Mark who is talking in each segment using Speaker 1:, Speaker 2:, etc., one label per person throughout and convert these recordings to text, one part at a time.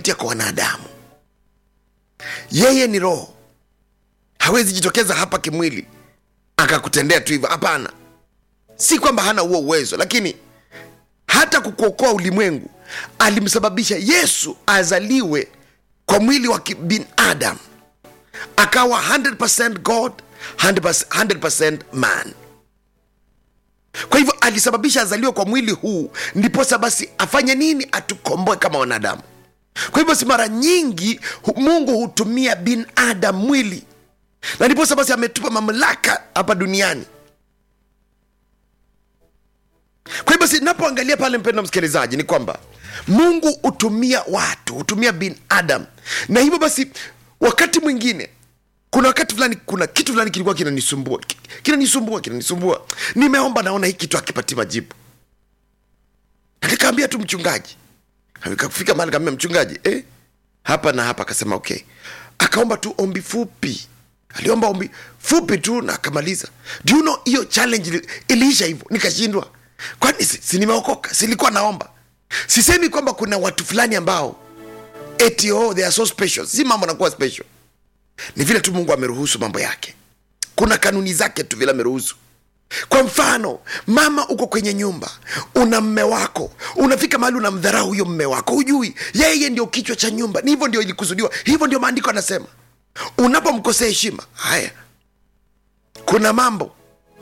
Speaker 1: kupitia kwa wanadamu yeye ni roho hawezi jitokeza hapa kimwili akakutendea tu hivyo hapana si kwamba hana huo uwezo lakini hata kukuokoa ulimwengu alimsababisha yesu azaliwe kwa mwili wa binadamu akawa 100% god 100%, 100% man kwa hivyo alisababisha azaliwe kwa mwili huu ndiposa basi afanye nini atukomboe kama wanadamu kwa hivyo si mara nyingi hu- mungu hutumia binadamu mwili na ndiposa basi ametupa mamlaka hapa duniani kwa hivyo basi napoangalia pale mpendo msikilizaji ni kwamba mungu hutumia watu hutumia binadamu na hivyo basi wakati mwingine kuna wakati fulani kuna kitu fulani kilikuwa kinanisumbua Ki- kinanisumbua kinanisumbua nimeomba naona hii kitu akipati majibu na nikaambia tu mchungaji kafika mahali kaambia mchungaji eh, hapa na hapa akasema okay akaomba tu ombi fupi aliomba ombi fupi tu na akamaliza do you know hiyo challenge ili- iliisha hivyo nikashindwa kwani si, si nimeokoka silikuwa naomba sisemi kwamba kuna watu fulani ambao eti oh, they are so special si mambo nakuwa special ni vile tu mungu ameruhusu mambo yake kuna kanuni zake tu vile ameruhusu kwa mfano mama uko kwenye nyumba una mme wako unafika mahali unamdharau huyo mme wako hujui yeye ndio kichwa cha nyumba ni hivyo ndio ilikusudiwa hivyo ndio maandiko anasema unapomkosea heshima haya kuna mambo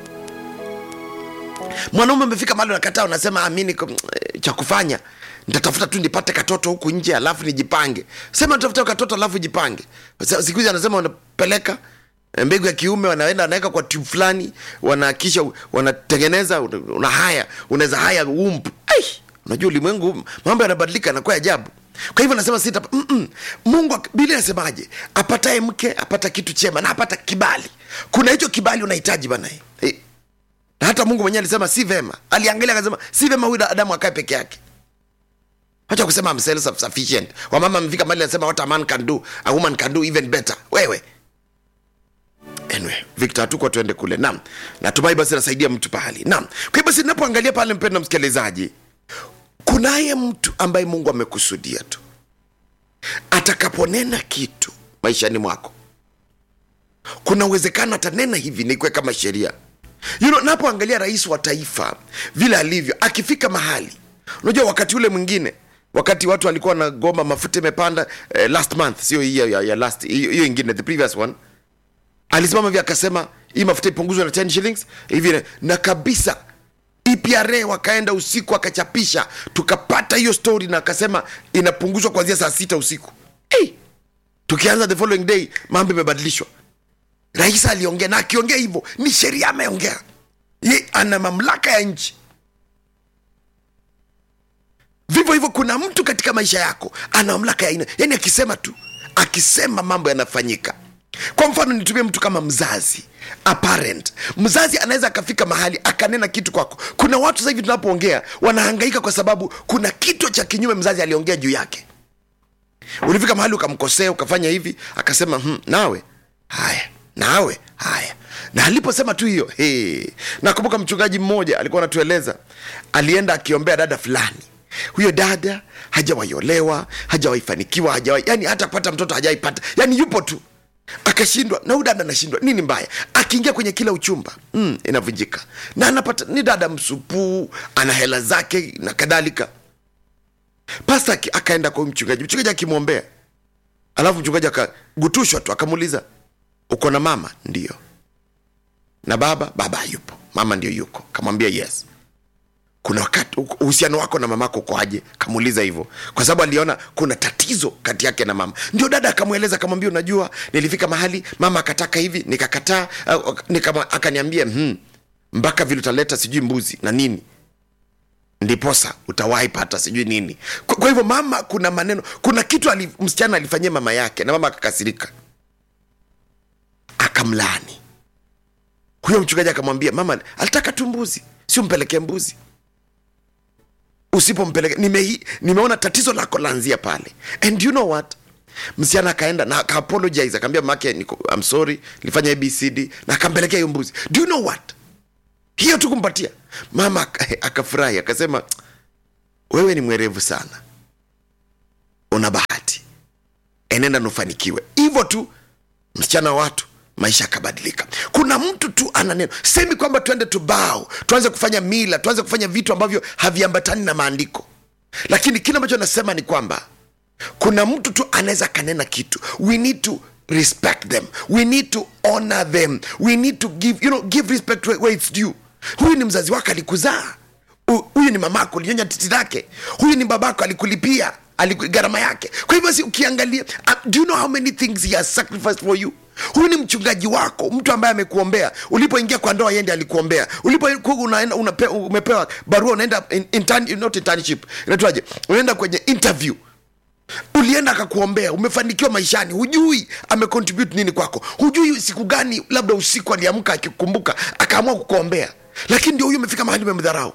Speaker 1: mwanaume amefika mahali unakataa unasema amini cha kufanya nitatafuta tu nipate katoto huku nje alafu nijipange sema nitafuta katoto alafu jipange Sa- siku hizi anasema wanapeleka eh, mbegu ya kiume wanaenda wanaweka kwa tube fulani wanakisha wanatengeneza una una haya unaweza haya umpu Ai, unajua ulimwengu mambo yanabadilika yanakuwa ya ajabu kwa hivyo nasema sita mm-mm. mungu ak- biblia inasemaje apataye mke apata kitu chema na apata kibali kuna hicho kibali unahitaji bana hey. na hata mungu mwenyewe alisema si vema aliangalia akasema si vema huyu adamu akae peke yake hacha kusema I'm self sufficient wamama amefika mali anasema what a man can do a woman can do even better wewe anyway victor hatuko tuende kule naam natumai basi nasaidia mtu pahali naam kwa hiyo basi napoangalia pale mpendo msikilizaji kunaye mtu ambaye mungu amekusudia tu atakaponena kitu maishani mwako kuna uwezekano atanena hivi nikuwe kama sheria you know, napoangalia rais wa taifa vile alivyo akifika mahali unajua wakati ule mwingine wakati watu walikuwa na goma mafuta imepanda eh, last month sio hii ya, ya, ya last hiyo hiyo ingine the previous one alisimama hivi akasema hii mafuta ipunguzwe na 10 shillings hivi na kabisa EPRA wakaenda usiku akachapisha tukapata hiyo story na akasema inapunguzwa kuanzia saa sita usiku hey! tukianza the following day mambo imebadilishwa rais aliongea na akiongea hivyo ni sheria ameongea ye ana mamlaka ya nchi vivyo hivyo kuna mtu katika maisha yako ana mamlaka ya aina yani akisema tu akisema mambo yanafanyika kwa mfano nitumie mtu kama mzazi a parent mzazi anaweza akafika mahali akanena kitu kwako kuna watu sasa hivi tunapoongea wanahangaika kwa sababu kuna kitu cha kinyume mzazi aliongea juu yake ulifika mahali ukamkosea ukafanya hivi akasema hm, nawe haya nawe haya na aliposema tu hiyo hey. nakumbuka mchungaji mmoja alikuwa anatueleza alienda akiombea dada fulani huyo dada hajawaiolewa hajawaifanikiwa hajawahi yani hata kupata mtoto hajawaipata yani yupo tu akashindwa na huyu dada anashindwa nini mbaya akiingia kwenye kila uchumba mm, inavunjika na anapata ni dada msupuu ana hela zake na kadhalika pasta aki- akaenda kwa huyu mchungaji mchungaji akimwombea alafu mchungaji akagutushwa tu akamuuliza uko na mama ndio na baba baba hayupo mama ndio yuko kamwambia yes kuna wakati uhusiano wako na mamako ukoaje kamuuliza hivyo kwa sababu aliona kuna tatizo kati yake na mama ndio dada akamweleza akamwambia unajua nilifika mahali mama akataka hivi nikakataa uh, nikama- akaniambia hmm, mpaka vile utaleta sijui mbuzi na nini ndiposa utawahi pata sijui nini kwa, kwa hivyo mama kuna maneno kuna kitu ali, msichana alifanyia mama yake na mama akakasirika akamlaani huyo mchungaji akamwambia mama alitaka tu mbuzi sio mpelekee mbuzi usipompeleka nime, nimeona tatizo lako laanzia pale and you know what msichana akaenda na akaapologize akaambia mamake niko I'm sorry nilifanya abcd na akampelekea hiyo mbuzi do you know what hiyo tu kumpatia mama aka- akafurahi akasema wewe ni mwerevu sana una bahati enenda nufanikiwe hivyo tu msichana wa watu maisha yakabadilika kuna mtu tu ana neno semi kwamba tuende tubao tuanze kufanya mila tuanze kufanya vitu ambavyo haviambatani na maandiko lakini kile ambacho nasema ni kwamba kuna mtu tu anaweza akanena kitu we need to respect them we need to honor them we need to give, you know, give respect where, where it's due huyu ni mzazi wako alikuzaa Hu- huyu ni mamako ulinyonya titi lake huyu ni babako alikulipia aliku- gharama yake kwa hivyo si ukiangalia uh, do you know how many things he has sacrificed for you huyu ni mchungaji wako mtu ambaye amekuombea ulipoingia kwa ndoa yende alikuombea ulipokuwa unaenda unape, umepewa barua unaenda in, intern, not internship inaitwaje unaenda kwenye interview ulienda akakuombea umefanikiwa maishani hujui amecontribute nini kwako hujui siku gani labda usiku aliamka akikumbuka akaamua kukuombea lakini ndio huyu umefika mahali umemdharau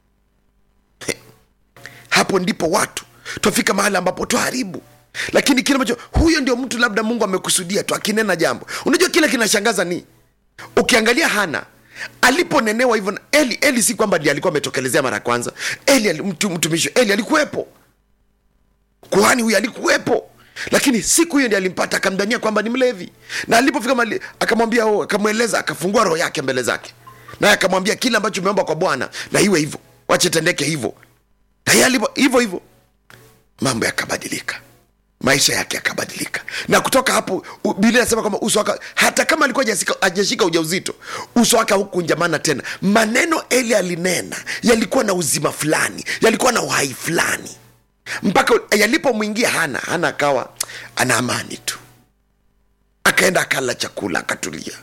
Speaker 1: hapo ndipo watu twafika mahali ambapo twaharibu lakini kile ambacho huyo ndio mtu labda mungu amekusudia tu akinena jambo unajua kile kinashangaza ni ukiangalia hana aliponenewa hivyo na eli eli si kwamba ndiye alikuwa ametokelezea mara ya kwanza eli ali- mtu, mtumishi eli alikuwepo kuhani huyu alikuwepo lakini siku hiyo ndi alimpata akamdania kwamba ni mlevi na alipofika mali akamwambia oh, akamweleza akafungua roho yake mbele zake naye akamwambia kile ambacho umeomba kwa bwana na iwe hivyo wache tendeke hivyo na yeye alipo hivyo hivyo mambo yakabadilika maisha yake yakabadilika na kutoka hapo u- biblia inasema kwamba uso wake hata kama alikuwa hajasika- hajashika ujauzito uso wake haukunjamana tena maneno eli alinena yalikuwa na uzima fulani yalikuwa na uhai fulani mpaka yalipomwingia hana hana akawa ana amani tu akaenda akala chakula akatulia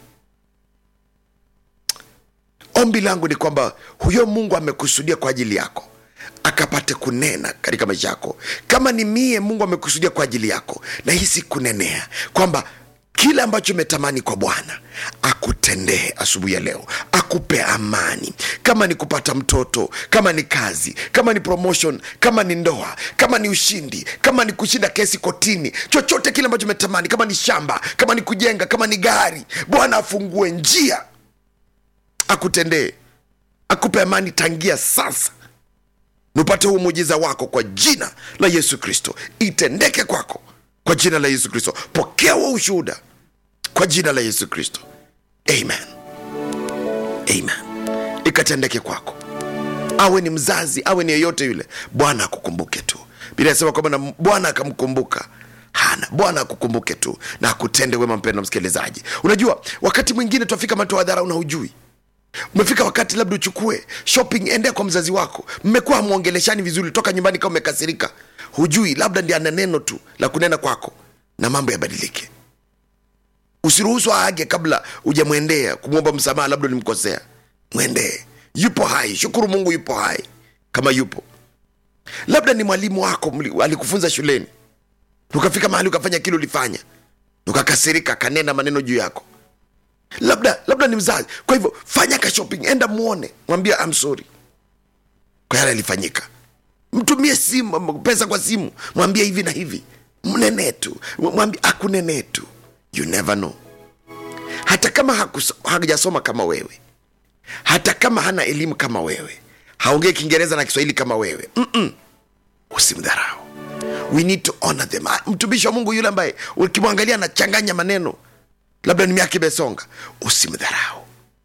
Speaker 1: ombi langu ni kwamba huyo mungu amekusudia kwa ajili yako akapate kunena katika maisha yako kama ni mie mungu amekusudia kwa ajili yako na hisi kunenea kwamba kile ambacho umetamani kwa bwana akutendee asubuhi ya leo akupe amani kama ni kupata mtoto kama ni kazi kama ni promotion kama ni ndoa kama ni ushindi kama ni kushinda kesi kotini chochote kile ambacho umetamani kama ni shamba kama ni kujenga kama ni gari bwana afungue njia akutendee akupe amani tangia sasa nupate huu muujiza wako kwa jina la yesu kristo itendeke kwako kwa jina la yesu kristo pokea wa ushuhuda kwa jina la yesu kristo amen amen ikatendeke kwako awe ni mzazi awe ni yeyote yule bwana akukumbuke tu bila inasema kwamba na bwana akamkumbuka hana bwana akukumbuke tu na akutende wema mpendo msikilizaji unajua wakati mwingine twafika matu wa dharau na hujui umefika wakati labda uchukue shopping endea kwa mzazi wako mmekuwa hamwongeleshani vizuri toka nyumbani kama umekasirika hujui labda ndi ana neno tu la kunena kwako na mambo yabadilike usiruhusu aage kabla ujamwendea kumwomba msamaha labda ulimkosea mwendee yupo hai shukuru mungu yupo hai kama yupo labda ni mwalimu wako mli- alikufunza shuleni ukafika mahali ukafanya kile ulifanya ukakasirika akanena maneno juu yako labda labda ni mzazi kwa hivyo fanya ka shopping enda muone mwambie I'm sorry kwa yale alifanyika mtumie simu pesa kwa simu mwambie hivi na hivi mnenee tu mwambie akunenee tu you never know hata kama hakuso- hajasoma kama wewe hata kama hana elimu kama wewe haongee kiingereza na kiswahili kama wewe Mm-mm. usimdharau we need to honor them Ah, mtumishi wa mungu yule ambaye ukimwangalia anachanganya maneno labda ni miaka imesonga usimdharau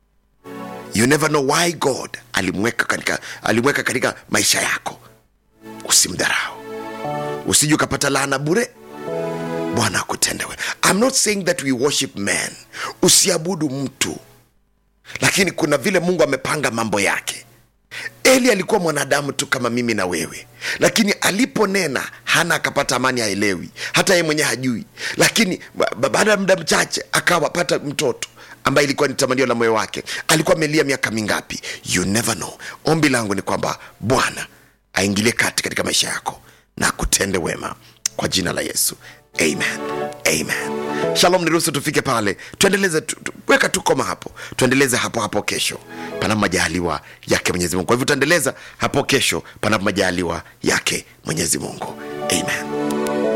Speaker 1: you never know why god alimweka katika alimweka katika maisha yako usimdharau usije ukapata laana bure bwana akutendewe i'm not saying that we worship man usiabudu mtu lakini kuna vile mungu amepanga mambo yake eli alikuwa mwanadamu tu kama mimi na wewe lakini aliponena hana akapata amani haelewi hata yeye mwenyewe hajui lakini ba- ba- baada ya muda mchache akawapata mtoto ambaye ilikuwa ni tamanio la moyo wake alikuwa amelia miaka mingapi you never know ombi langu ni kwamba bwana aingilie kati katika maisha yako na akutende wema kwa jina la yesu amen amen shalom niruhusu tufike pale tuendeleze tu, tu, weka tu koma hapo tuendeleze hapo hapo kesho panapo majaliwa yake mwenyezi mungu kwa hivyo tutaendeleza hapo kesho panapo majaliwa yake mwenyezi mungu amen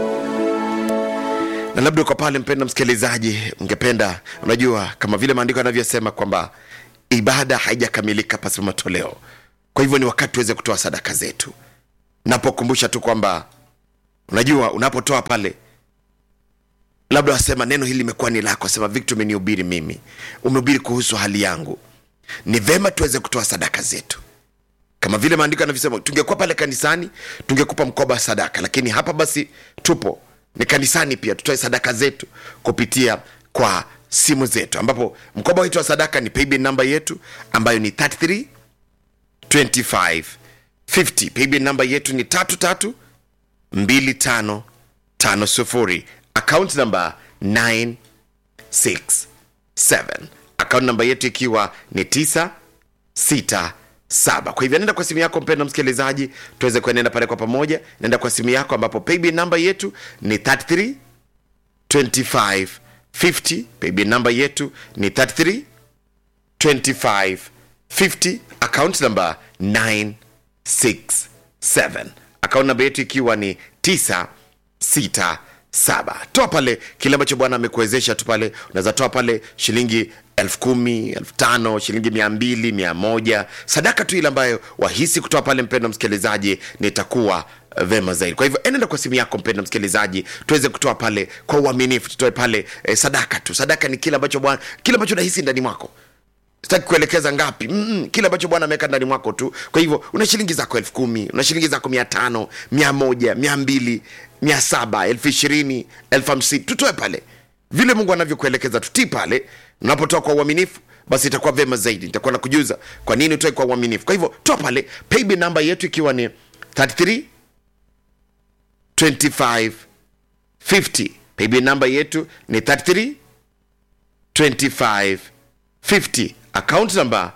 Speaker 1: na labda uko pale mpenda msikilizaji ungependa unajua kama vile maandiko yanavyosema kwamba ibada haijakamilika pasipo matoleo kwa hivyo ni wakati tuweze kutoa sadaka zetu napokumbusha tu kwamba unajua unapotoa pale labda wasema neno hili limekuwa ni lako wasema victor umenihubiri mimi umehubiri kuhusu hali yangu ni vema tuweze kutoa sadaka zetu kama vile maandiko yanavyosema tungekuwa pale kanisani tungekupa mkoba wa sadaka lakini hapa basi tupo ni kanisani pia tutoe sadaka zetu kupitia kwa simu zetu ambapo mkoba wetu wa sadaka ni paybill namba yetu ambayo ni 33 25 50 paybill namba yetu ni tatu tatu 2550 account number 967 account namba yetu ikiwa ni 967 kwa hivyo nenda kwa simu yako mpendo msikilizaji tuweze kuenenda pale kwa pamoja nenda kwa simu yako ambapo paybill namba yetu ni 33 25 50 paybill namba yetu ni 33 25 50 account number 967 account namba yetu ikiwa ni 967 toa pale kile ambacho bwana amekuwezesha tu pale unaweza toa pale shilingi elfu kumi elfu tano shilingi mia mbili mia moja sadaka tu ile ambayo wahisi kutoa pale mpendo msikilizaji nitakuwa uh, vema zaidi kwa hivyo enenda kwa simu yako mpendo msikilizaji tuweze kutoa pale kwa uaminifu tutoe pale eh, sadaka tu sadaka ni kile ambacho bwana kile ambacho nahisi ndani mwako sitaki kuelekeza ngapi Mm-mm, kile ambacho bwana ameweka ndani mwako tu kwa hivyo una shilingi zako elfu kumi una shilingi zako mia tano mia moja mia mbili mia saba elfu ishirini elfu hamsini tutoe pale vile mungu anavyokuelekeza tutii pale unapotoa kwa uaminifu basi itakuwa vema zaidi nitakuwa na kujuza kwa nini utoe kwa uaminifu kwa hivyo toa pale paybill namba yetu ikiwa ni 33 25 50 paybill namba yetu ni 33 25 50 account number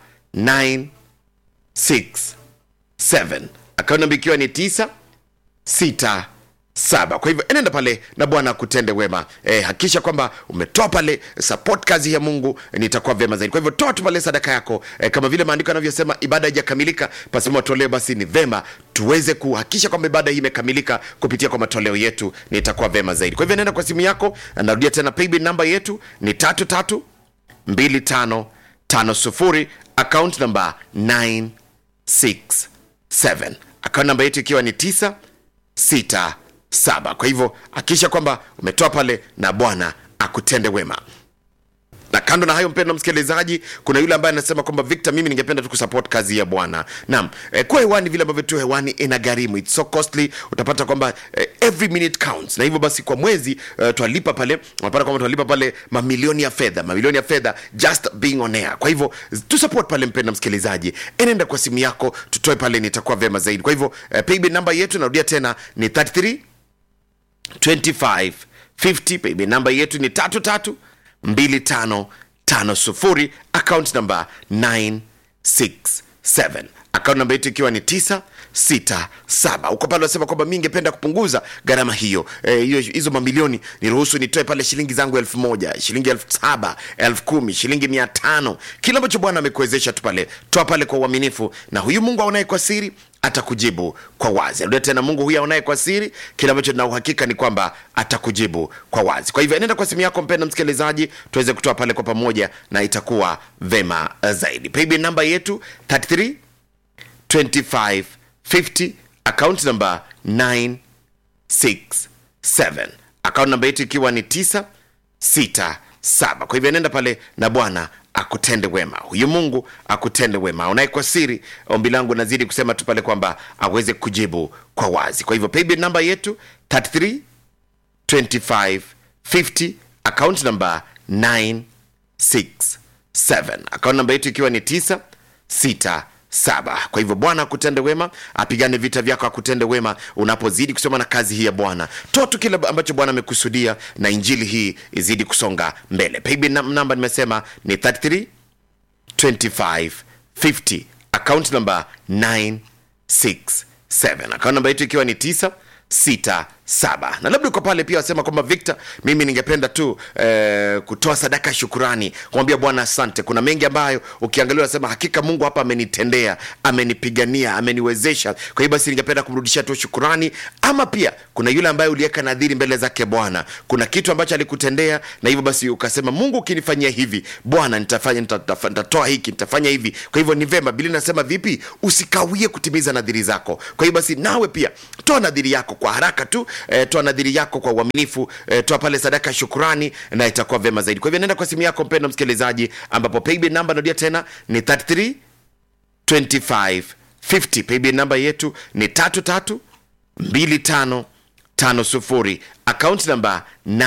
Speaker 1: 967 account number ikiwa ni 9 6 saba kwa hivyo enenda pale na bwana akutende wema e, hakikisha kwamba umetoa pale support kazi ya mungu nitakuwa vyema zaidi kwa hivyo toa tu pale sadaka yako e, kama vile maandiko yanavyosema ibada haijakamilika pasipo matoleo basi ni vema tuweze kuhakikisha kwamba ibada hii imekamilika kupitia kwa matoleo yetu nitakuwa vyema zaidi kwa hivyo nenda kwa simu yako narudia tena paybill namba yetu ni tatu tatu 2550 account number 967 account namba yetu ikiwa ni 967 kwa hivyo hakikisha kwamba umetoa pale na bwana akutende wema na kando na hayo mpendo msikilizaji kuna yule ambaye anasema kwamba victor mimi ningependa tu kusupport kazi ya bwana naam eh, kuwa hewani vile ambavyo tu hewani ina gharimu It's so costly utapata kwamba eh, every minute counts na hivyo basi kwa mwezi eh, twalipa pale unapata kwamba twalipa pale mamilioni ya fedha mamilioni ya fedha just being on air kwa hivyo tu support pale mpendo msikilizaji enenda kwa simu yako tutoe pale nitakuwa vema zaidi kwa hivyo eh, paybill namba yetu narudia tena ni 33 25 50 paybill namba yetu ni tatu tatu 2550 account number 967 account namba yetu ikiwa ni 967 uko pale unasema kwamba mi ngependa kupunguza gharama hiyo Eh, hiyo hizo mamilioni niruhusu nitoe pale shilingi zangu elfu moja shilingi elfu saba elfu kumi shilingi mia tano kile ambacho bwana amekuwezesha tu pale toa pale kwa uaminifu na huyu mungu aonaye kwa siri atakujibu kwa wazi arudia tena mungu huyu aonaye kwa siri kile ambacho na uhakika ni kwamba atakujibu kwa wazi kwa hivyo enenda kwa simu yako mpenda msikilizaji tuweze kutoa pale kwa pamoja na itakuwa vema zaidi paybill namba yetu 33 25 50 account number 967 account namba yetu ikiwa ni 967 kwa hivyo nenda pale na bwana akutende wema huyu mungu akutende wema unaye kwa siri ombi langu nazidi kusema tu pale kwamba aweze kujibu kwa wazi kwa hivyo paybill namba yetu 33 25 50 account number 967 account namba yetu ikiwa ni 967 kwa hivyo bwana akutende wema apigane vita vyako akutende wema unapozidi kusoma na kazi hii ya bwana toa tu kile ambacho bwana amekusudia na injili hii izidi kusonga mbele paybill nam- namba nimesema ni 33 25 50 account number 967 account namba yetu ikiwa ni 967 na labda uko pale pia wasema kwamba victor mimi ningependa tu eh, kutoa sadaka ya shukurani kumwambia bwana asante kuna mengi ambayo ukiangalia unasema hakika mungu hapa amenitendea amenipigania ameniwezesha kwa hiyo basi ningependa kumrudishia tu shukurani ama pia kuna yule ambaye uliweka nadhiri mbele zake bwana kuna kitu ambacho alikutendea na hivyo basi ukasema mungu ukinifanyia hivi bwana nitafanya nita- nita- nitatoa hiki nitafanya hivi kwa hivyo ni vema bili nasema vipi usikawie kutimiza nadhiri zako kwa hiyo basi nawe pia toa nadhiri yako kwa haraka tu eh, toa nadhiri yako kwa uaminifu eh, toa pale sadaka ya shukrani na itakuwa vyema zaidi kwa hivyo nenda kwa simu yako mpendo msikilizaji ambapo paybill namba narudia tena ni 33 25 50 paybill namba yetu ni 33 25 50 akaunti namba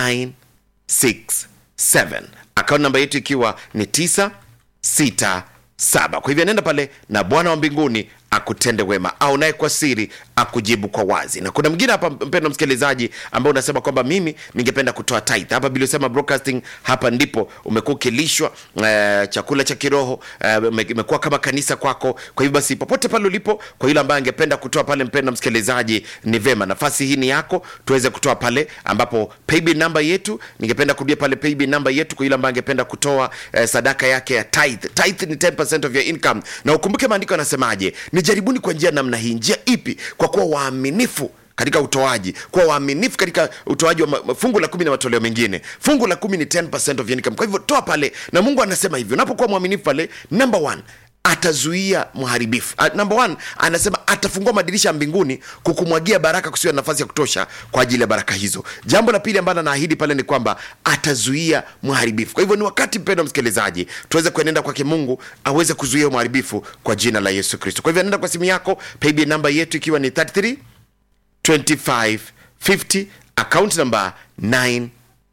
Speaker 1: 967 akaunti namba yetu ikiwa ni 967 kwa hivyo nenda pale na bwana wa mbinguni akutende wema au naye kwa siri akujibu kwa wazi na kuna mwingine hapa mpendo msikilizaji ambao unasema kwamba mimi ningependa kutoa tithe hapa biliosema broadcasting hapa ndipo umekuwa ukilishwa eh, chakula cha kiroho eh, imekuwa kama kanisa kwako kwa hivyo basi popote pale ulipo kwa yule ambaye angependa kutoa pale mpendo msikilizaji ni vema nafasi hii ni yako tuweze kutoa pale ambapo paybill namba yetu ningependa kurudia pale paybill namba yetu kwa yule ambaye angependa kutoa eh, sadaka yake ya tithe tithe ni 10% of your income na ukumbuke maandiko yanasemaje ni jaribuni kwa njia namna hii njia ipi kwa kuwa waaminifu katika utoaji kuwa waaminifu katika utoaji wa ma- fungu la kumi na matoleo mengine fungu la kumi ni 10% of your income kwa hivyo toa pale na mungu anasema hivyo unapokuwa mwaminifu pale number one atazuia mharibifu uh, number one anasema atafungua madirisha ya mbinguni kukumwagia baraka kusiwa na nafasi ya kutosha kwa ajili ya baraka hizo jambo la pili ambalo anaahidi pale ni kwamba atazuia mharibifu kwa hivyo ni wakati mpendo msikilizaji tuweze kuenenda kwake mungu aweze kuzuia mharibifu kwa jina la yesu kristo kwa hivyo anaenda kwa simu yako paybill namba yetu ikiwa ni 33 25 50 account number 967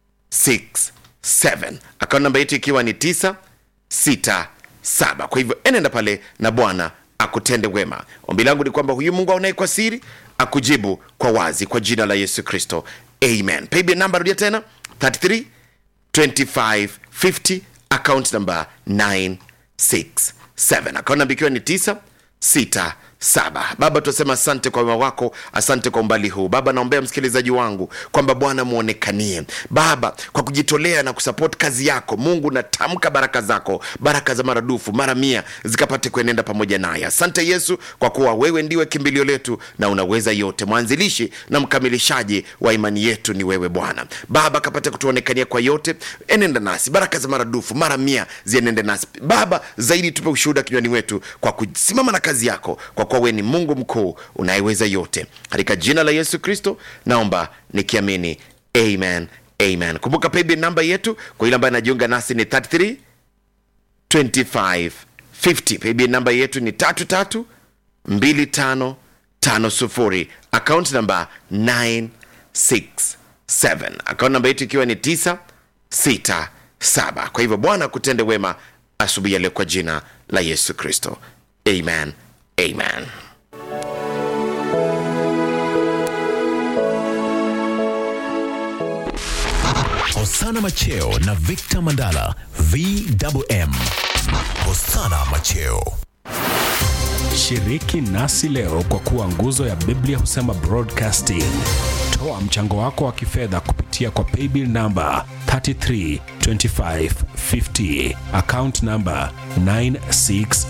Speaker 1: account namba yetu ikiwa ni 967 kwa hivyo enenda pale na bwana akutende wema ombi langu ni kwamba huyu mungu aonaye kwa siri akujibu kwa wazi kwa jina la yesu kristo amen paybill namba rudia tena 33 25 50 account number 967 account namba ikiwa ni 967 baba tunasema asante kwa wema wako asante kwa umbali huu baba naombea msikilizaji wangu kwamba bwana mwonekanie baba kwa kujitolea na kusapoti kazi yako mungu natamka baraka zako baraka za maradufu mara mia zikapate kuenenda pamoja naye asante yesu kwa kuwa wewe ndiwe kimbilio letu na unaweza yote mwanzilishi na mkamilishaji wa imani yetu ni wewe bwana baba kapate kutuonekania kwa yote enenda nasi baraka za maradufu mara mia zienende nasi baba zaidi tupe ushuhuda kinywani wetu kwa kusimama na kazi yako kwa kuwa wewe ni mungu mkuu unayeweza yote katika jina la yesu kristo naomba nikiamini amen amen kumbuka paybill namba yetu kwa yule ambaye anajiunga nasi ni 33 25 50 paybill namba yetu ni 33 25 50 account namba 967 account namba yetu ikiwa ni 967 kwa hivyo bwana kutende wema asubuhi ya leo kwa jina la yesu kristo amen amen
Speaker 2: Hosana Macheo na Victor Mandala VMM. Hosana Macheo.
Speaker 3: Shiriki nasi leo kwa kuwa nguzo ya Biblia husema broadcasting. Toa mchango wako wa kifedha kupitia kwa paybill namba 332550 account namba 967